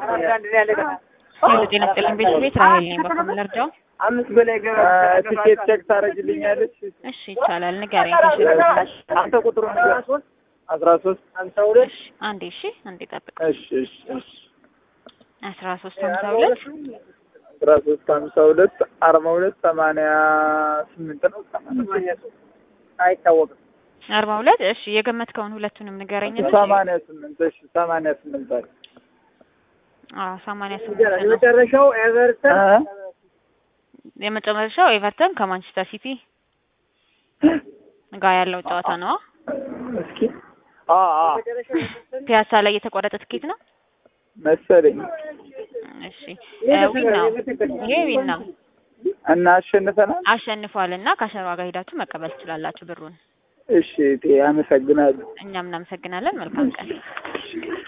ጤና ይስጥልኝ ቤት ራሄል ነኝ። በኩል ልርዳው? አምስት በላይ ገባ ትኬት ቼክ ታደርግልኛለች? እሺ ይቻላል። ንገረኝ ከሽሮ አንተ ቁጥሩ ነገር አስራ ሶስት ሀምሳ ሁለት እሺ አንዴ እሺ አንዴ ጠብቅ። እሺ እሺ እሺ አስራ ሶስት ሀምሳ ሁለት አስራ ሶስት ሀምሳ ሁለት አርባ ሁለት ሰማንያ ስምንት ነው አይታወቅም። አርባ ሁለት እሺ የገመትከውን ሁለቱንም ንገረኝ። እስኪ። ሰማንያ ስምንት እሺ ሰማንያ ስምንት አለ አዎ ሰማንያ ስምንት ነው። የመጨረሻው ኤቨርተን የመጨረሻው ኤቨርተን ከማንቸስተር ሲቲ ጋር ያለው ጨዋታ ነው። እስኪ አ አ ፒያሳ ላይ የተቆረጠ ትኬት ነው መሰለኝ እሺ እ ዊን ነው ይሄ ዊን ነው እና አሸንፈናል። አሸንፏል እና ከአሸሯ ጋር ሄዳችሁ መቀበል ትችላላችሁ ብሩን። እሺ እቴ አመሰግናለሁ። እኛም እናመሰግናለን። መልካም ቀን